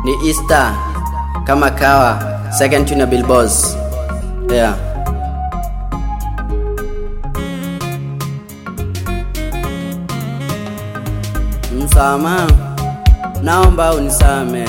ni Easter kama kawa, second tune ya Bill Boss. Yeah. Msamaha, naomba unisame.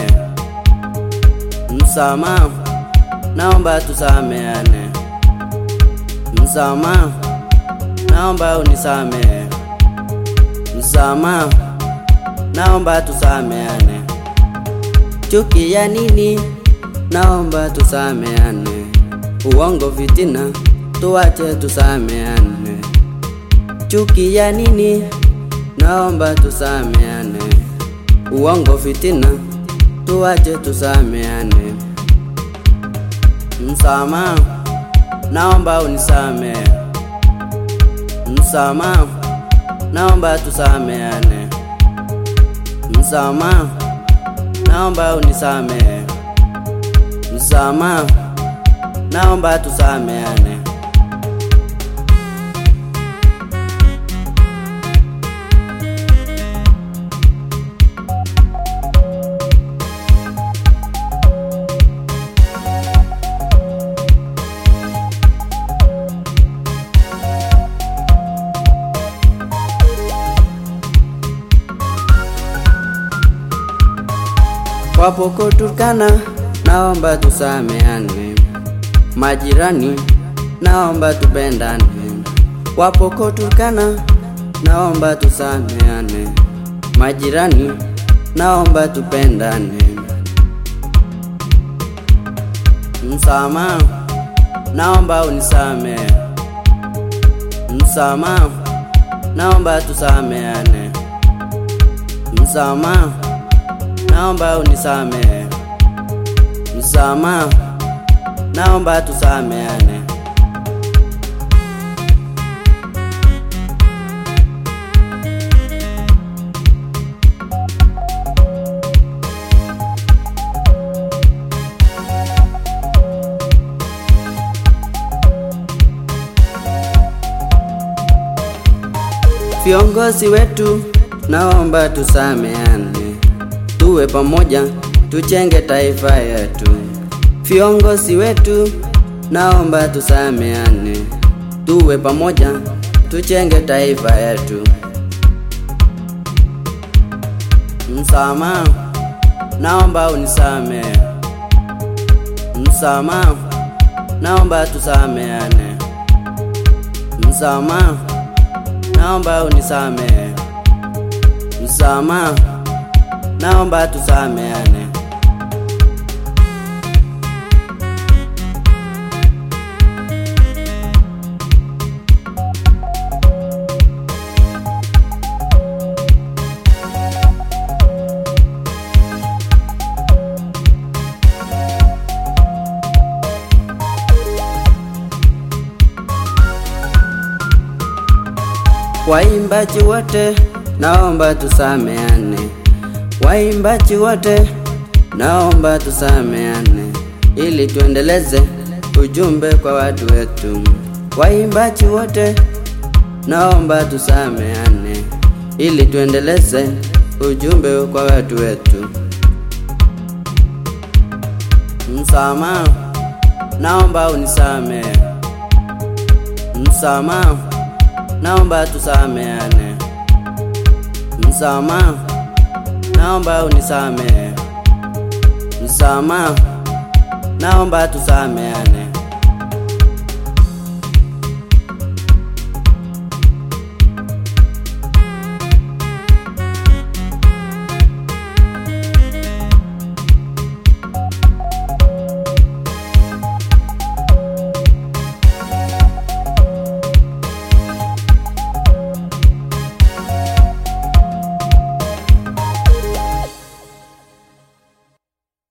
Msamaha, naomba tusameane. Msamaha, naomba unisame. Msamaha, naomba tusameane. Chuki ya nini? Naomba tusameane. Uongo, fitina, tuache tusameane. Chuki ya nini? Naomba tusameane. Uongo, fitina, tuache tusameane. Msamaha, naomba unisame. Msamaha, naomba tusameane. Msamaha, naomba unisame. Msamaha, naomba tusameane. Wapoko Turkana, naomba tusameane. Majirani, naomba tupendane. Wapoko Turkana, naomba tusameane. Majirani, naomba tupendane. Msamaha, naomba unisame. Msamaha, naomba tusameane. Msamaha, naomba unisame. Msamaha, naomba tusameane. Viongozi wetu, naomba tusameane, tuwe pamoja, tuchenge taifa yetu. Viongozi wetu, naomba tusameane, tuwe pamoja, tuchenge taifa yetu. Msamaha, naomba unisame. Msamaha, naomba tusameane. Msamaha, naomba unisame. Msamaha, naomba tusameane. Waimbaji wote naomba tusameane. Waimbaji wote naomba tusameane, ili tuendeleze ujumbe kwa watu wetu. Waimbaji wote naomba tusameane, ili tuendeleze ujumbe kwa watu wetu. Msamaha, naomba unisame. Msamaha, naomba tusameane. Msamaha, naomba unisame. Msamaha, naomba tusameane.